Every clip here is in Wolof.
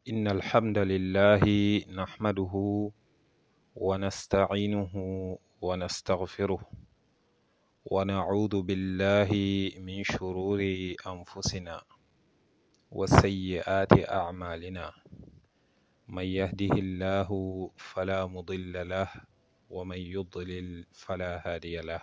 إن الحمد لله نحمده ونستعينه ونستغفره ونعوذ بالله من شرور أنفسنا وسيئات أعمالنا من يهده الله فلا مضل له ومن يضلل فلا هادي له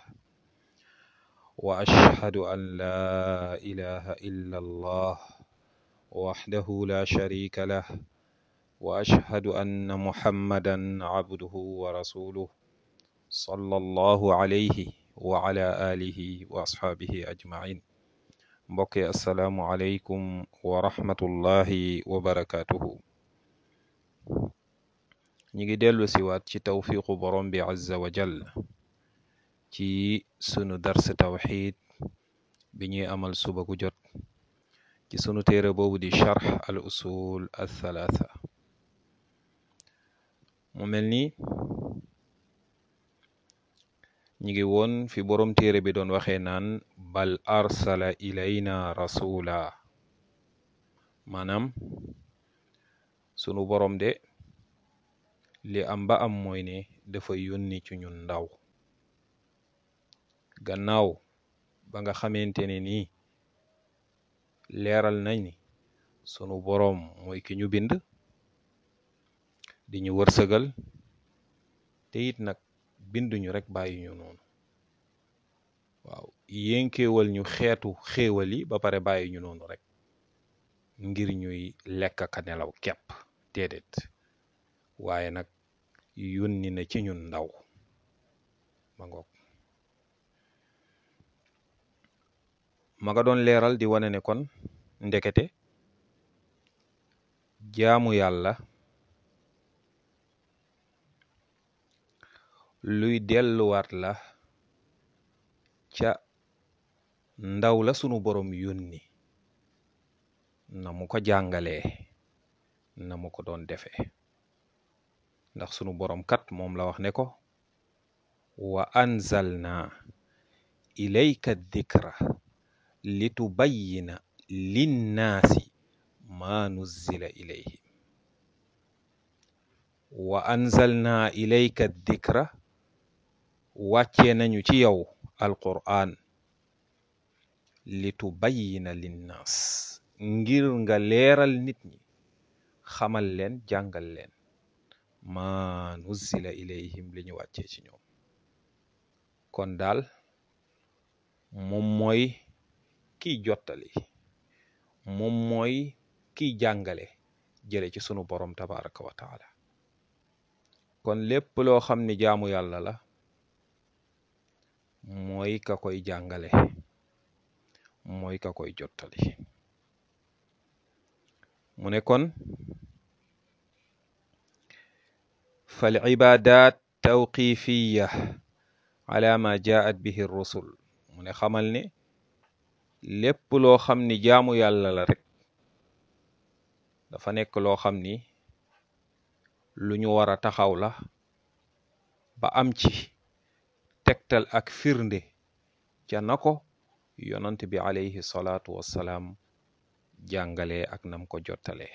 وأشهد أن لا إله إلا الله وحده لا شريك له وأشهد أن محمدا عبده ورسوله صلى الله عليه وعلى آله وأصحابه أجمعين mbokk yi asalaamualeykum wa rahmatullahi wa barakaatuhu ñi ngi dellu siwaat ci tawfiqu borom bi azza wa jal ci sunu dars tawxid bi ñuy amal suba gu jot ci sunu téere boobu di charx al usul al thalaatha mu mel ni ñi ngi woon fi borom téere bi doon waxee naan bal arsala ilayna rasula maanaam sunu borom de li am ba am mooy ne dafa yónni ci ñun ndaw gannaaw ba nga xamante ne nii leeral nañ ni sunu boroom mooy ki ñu bind di ñu wërsëgal te it nag binduñu rek bàyyi ñu noonu waaw yénkeewal ñu xeetu xéewal yi ba pare bàyyi ñu noonu rek ngir ñuy lekk ka nelaw kepp déedéet waaye nag yónni na ci ñun ndaw ma ngoog ma nga doon leeral di wane ne kon ndekete jaamu yàlla luy delluwaat la ca ndaw la sunu borom yónni na mu ko jàngalee na mu ko doon defee ndax sunu borom kat moom la wax ne ko wa anzalna ilayka dikra litubayyina linnaasi ma nuzzila ilayhim wa anzalna ilayka dikra wàccee nañu ci yow alqur'an litubayyina linnaas ngir nga leeral nit ñi xamal leen jàngal leen ma nuzzila ilayhim li ñu wàccee ci ñoom kon daal moom mooy kiy jottali moom mooy kiy jàngale jële ci sunu borom tabaraka wa taala kon lépp loo xam ni jaamu yàlla la mooy ka koy jàngale mooy ka koy jottali mu ne kon fal ibadat tawqifiya ala ma jaat bihi rusul mu ne xamal ne lépp loo xam ni jaamu yàlla la rek dafa nekk loo xam ni lu ñu war a taxaw la ba am ci tegtal ak firnde ca na ko yonant bi alayhi salaatu wassalaam jàngalee ak nam ko jottalee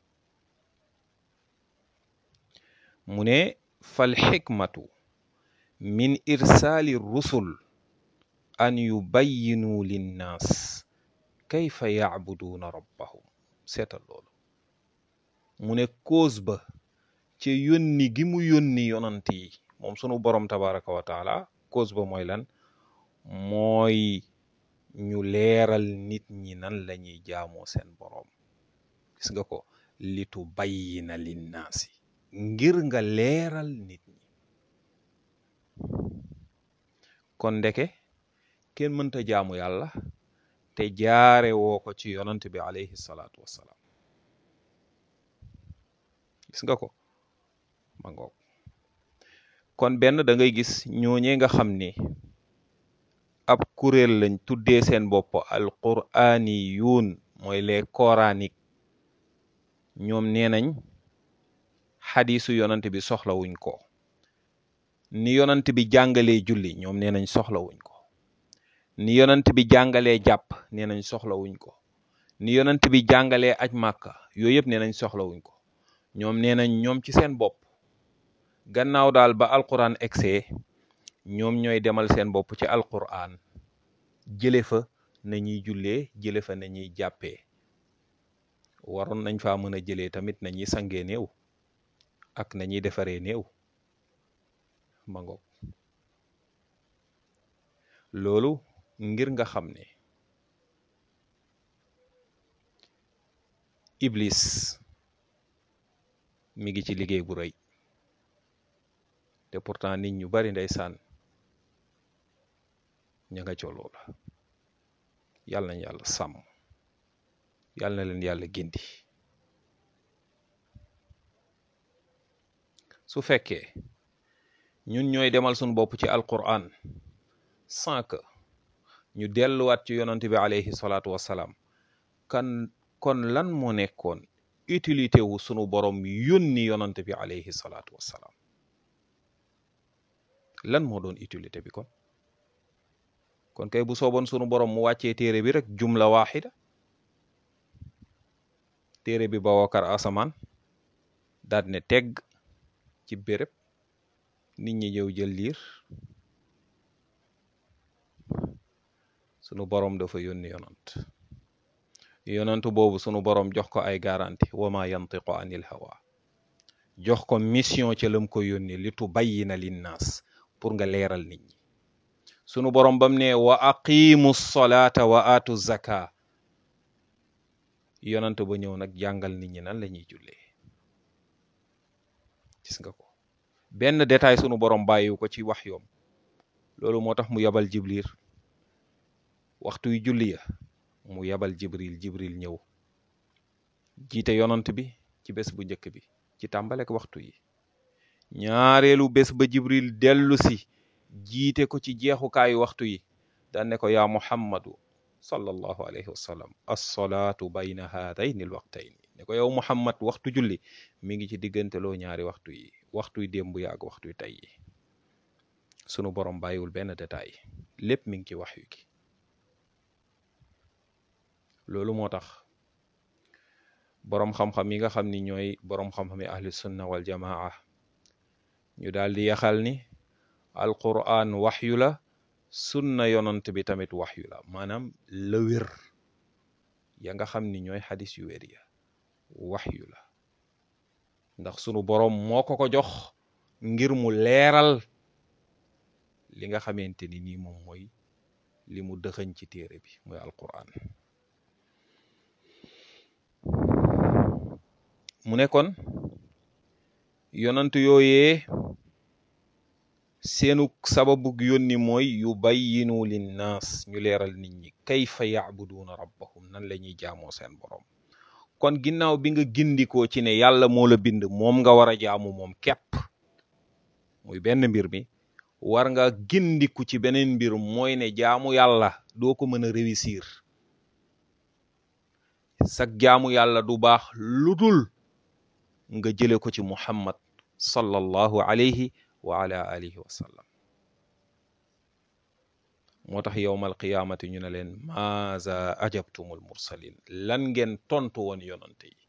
mu ne fal xikmatu min irsaali rusul an yubayyinu linnaas kayfa yacbuduuna rabbahum seetal loolu mu ne cause ba ca yónni gi mu yónni yonant yi moom sunu borom tabaraka wa taala cause ba mooy lan mooy ñu leeral nit ñi nan la ñuy jaamoo seen boroom gis nga ko litu bayyina linnaasi ngir nga leeral nit ñi kon ndeke kenn mënta jaamu yàlla te jaare woo ko ci yonant bi alayhi salaatu wassalaam gis nga ko ma ngoog kon benn da ngay gis ñooñee nga xam ni ab kuréel lañ tuddee seen bopp alquraani yuun mooy les coraniques ñoom nee nañ xadiisu yonant bi soxlawuñ ko ni yonant bi jàngalee julli ñoom nee nañ soxlawuñ ko ni yonant bi jàngalee jàpp nee nañ soxlawuñ ko ni yonant bi jàngalee aj màkka yooyu yëpp nee nañ soxlawuñ ko ñoom nee nañ ñoom ci seen bopp gannaaw daal ba alquran egsee ñoom ñooy demal seen bopp ci alquran jële fa na ñuy jullee jële fa na ñuy jàppee waroon nañ faa mën a jëlee tamit na ñuy sangee néew ak na ñuy defaree néew ma ngoog loolu ngir nga xam ne iblis mi ngi ci liggéey bu rëy te pourtant nit ñu bari ndeysaan ña nga ca loola yàlla nañ yàlla sàmm yàlla na leen yàlla gindi su fekkee ñun ñooy demal suñu bopp ci alquran sans que ñu delluwaat ci yonant bi alayhi salaatu wassalaam kan kon lan moo nekkoon utilité wu sunu borom yónni yonant bi alayhi salaatu wassalaam lan moo doon utilité bi kon kon kay bu sooboon sunu borom mu wàccee téere bi rek jumla waaxida téere bi ba wookar asamaan daat ne tegg ci béréb nit ñi ñëw jël liir sunu borom dafa yónni yonant yonant boobu sunu borom jox ko ay garanti wa ma yantiqu anil hawa jox ko mission ca lam ko yónni li tubayyina linnaas pour nga leeral nit ñi sunu borom bam ne wa aqimu solata wa atu zaka yonant ba ñëw nag jàngal nit ñi nan la ñuy jullee gis nga ko benn détail sunu borom bàyyiwu ko ci wax yoom loolu moo tax mu yabal jibril waxtu yu julli ya mu yabal jibril jibril ñëw jiite yonant bi ci bés bu njëkk bi ci tàmbalek waxtu yi ñaareelu bés ba jibril dellu si jiite ko ci jeexukaayu waxtu yi daan ne ko yaa muhammadu sallallahu alayhi wa sallam assalaatu bayna haadayni l waqtayni ne ko yow muhammad waxtu julli mi ngi ci digganteloo ñaari waxtu yi waxtuy démb ya ak waxtuy tey yi sunu borom bàyyiwul benn détail lépp mi ngi ci wax yu gi loolu moo tax boroom xam-xam yi nga xam ni ñooy boroom xam-xam yi ahli sunna wal jamaa ñu daal di yaxal ni alquran waxyu la sunna yonant bi tamit waxyu la maanaam la wér ya nga xam ni ñooy xadis yu wér ya waxyu la ndax sunu boroom moo ko ko jox ngir mu leeral li nga xamante ni nii moom mooy li mu dëxëñ ci téere bi mooy alquran mu ne kon yonant yooyee seenu sababug yónni mooy yu bayyinu linnaas ñu leeral nit ñi kayfa yacbuduuna rabbahum nan la ñuy jaamoo seen borom kon ginnaaw bi nga gindikoo ci ne yàlla moo la bind moom nga war a jaamu moom képp muy benn mbir mi war nga gindiku ci beneen mbir mooy ne jaamu yàlla doo ko mën a réussir sag jaamu yàlla du baax lu dul nga jële ko ci muhammad sallallahu alayhi wa ala alihi wa sallam moo tax yowmal qiyaamati ñu ne leen maaza ajabtumul mursalin lan ngeen tontu woon yonante yi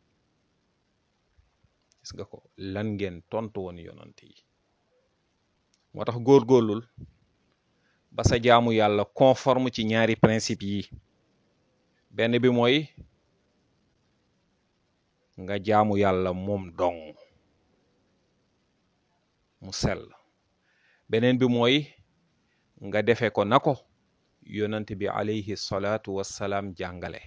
gis nga ko lan ngeen tontu woon yonante yi moo tax góorgóorlul ba sa jaamu yàlla conforme ci ñaari principe yi benn bi mooy nga jaamu yàlla moom dong mu sell beneen bi mooy nga defe ko na ko yonent bi alayhi salaatu wassalaam jàngale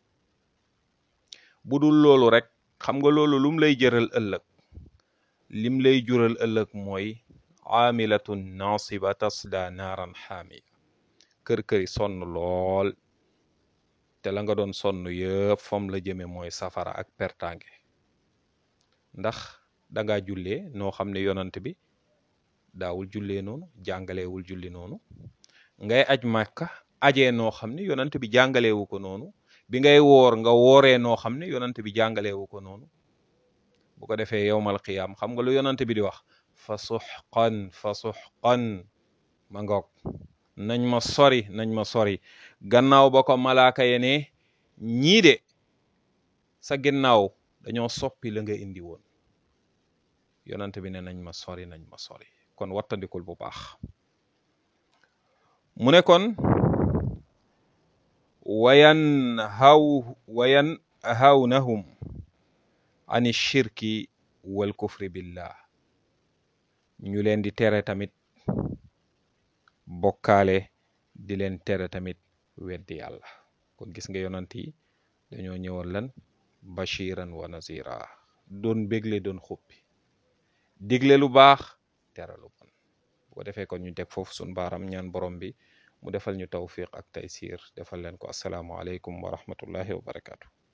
bu dul loolu rek xam nga loolu lum lay jëral ëllëg lim lay jural ëllëg mooy aamilatun naasiba tasla naaran xaamiya kër-këri sonn lool te la nga doon sonn yëpp fam la jëme mooy safara ak pertange ndax danga jullee noo xam ne yonant bi daawul jullee noonu jàngalewul julli noonu ngay aj màkka ajee noo xam ne yonant bi jàngalewu ko noonu bi ngay woor nga wooree noo xam ne yonant bi jàngalewu ko noonu bu ko defee yowmal qiyaam xam nga lu yonant bi di wax fa suxqan fa suxqan ma ngoog nañ ma sori nañ ma sori gannaaw ba ko malaaka ye ne ñii de sa ginnaaw dañoo soppi la nga indi woon yonante bi ne nañ ma sori nañ ma sori kon wattandikul bu baax mu ne kon wayan haw wayan hawnahum ani shirki wal kufri billah ñu leen di tere tamit bokkaale di leen tere tamit weddi yàlla kon gis nga yonant yi dañoo ñëwoon lan bashiran wa nazira doon bégle doon xuppi digle lu baax tere lu bon bu ko defee kon ñu teg foofu sun baaram ñaan borom bi mu defal ñu tawfiq ak taysir defal leen ko asalaamu aleykum wa rahmatullahi wa barakatu